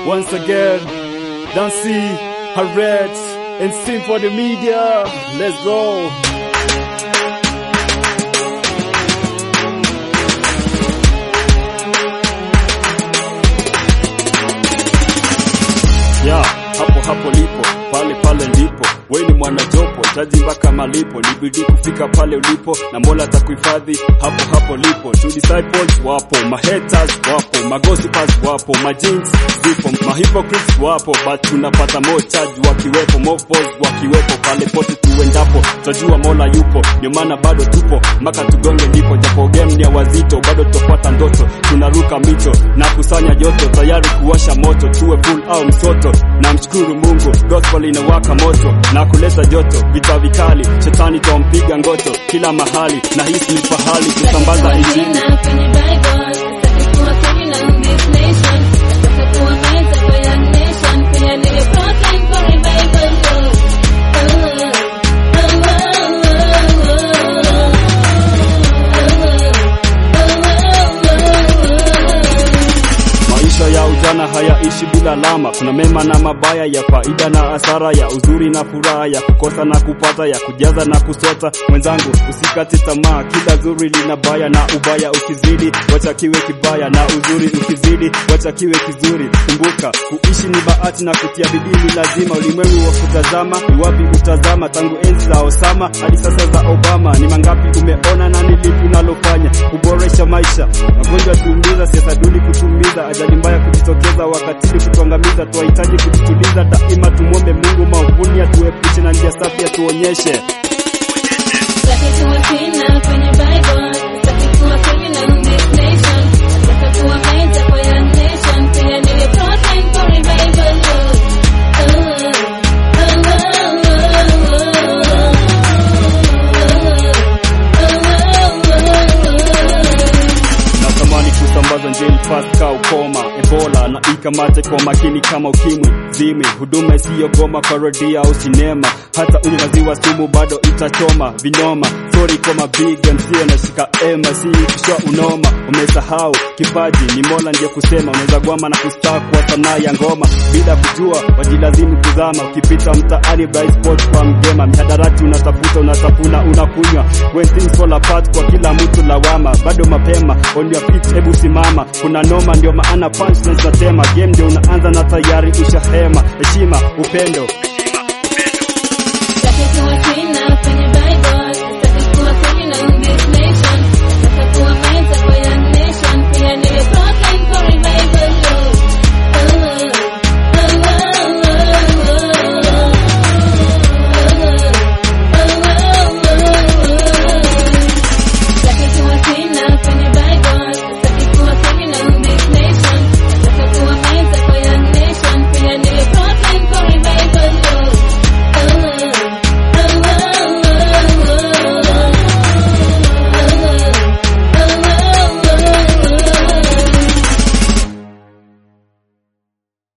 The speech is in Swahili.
Once again, Dancy, Harriet, and sing for the media. Let's go. Yeah, hapo hapo lipo, pale pale ndipo. Wewe ni mwanajopo, taji mpaka malipo, ni bidii kufika pale ulipo, na Mola atakuhifadhi hapo hapo lipo. True disciples wapo, ma haters wapo, ma gossipers wapo, ma jinx zipo, ma hypocrites wapo, but tunapata more charge wakiwepo, more foes wakiwepo, pale pote tuendapo, tajua Mola yupo, ndio maana bado tupo mpaka tugonge ndipo, japo game ni ya wazito, bado tutafuata ndoto, tunaruka mito na kusanya joto, tayari kuwasha moto, tuwe full au msoto, na mshukuru Mungu, gospel inawaka moto na kuleta joto, vita vikali, shetani twampiga ngoto kila mahali, na hisi ni fahali kusambaza injili. kwenye Bible, sitaki kuwa criminal in this nation. Nataka kuwa mentor for young nation. Pia niwe broken for revival. Oh, oh, oh, Maisha ya ujana hayaishi bila lama, kuna mema na mabaya, ya faida na hasara, ya uzuri na furaha, ya kukosa na kupata, ya kujaza na kusota. Mwenzangu, usikate tamaa, kila zuri lina baya, na ubaya ukizidi, wacha kiwe kibaya, na uzuri ukizidi, wacha kiwe kizuri. Kumbuka, kuishi ni bahati na kutia bidii ni lazima. Ulimwengu wa kutazama, ni wapi utazama? Tangu enzi za Osama hadi sasa za Obama, ni mangapi umeona na ni lipi unalofanya kuboresha maisha? Magonjwa tuumiza, siasa duni kutumiza, ajali mbaya kujitokeza, wakatili kutuangamiza. Twahitaji kujituliza daima, tumwombe Mungu maovuni atuepushe na njia safi atuonyeshe. Sitaki kuwa criminal kwenye Bible. Sitaki kuwa criminal in this nation. Nataka kuwa mentor for young nation. Pia niwe broken for revival. Oh, oh, Natamani kusambaza njeli fast ka ukoma Ebola na ikamate kwa makini kama ukimwi zimi huduma isiyogoma parodia au sinema hata unywe maziwa sumu bado itachoma vinoma sorry kwa mabig MC anashika ema si kisha unoma umesahau kipaji ni Mola ndiye kusema unaweza gwama na kustaa kwa sanaa ya ngoma bila kujua wajilazimu kuzama ukipita mtaani bright spot kwa mgema mihadarati unatafuta unatafuna unakunywa when things fall apart kwa kila mtu lawama bado mapema on your feet hebu simama kuna noma ndio maana punchlines natema game ndio unaanza na tayari ushahema heshima upendo Sitaki kuwa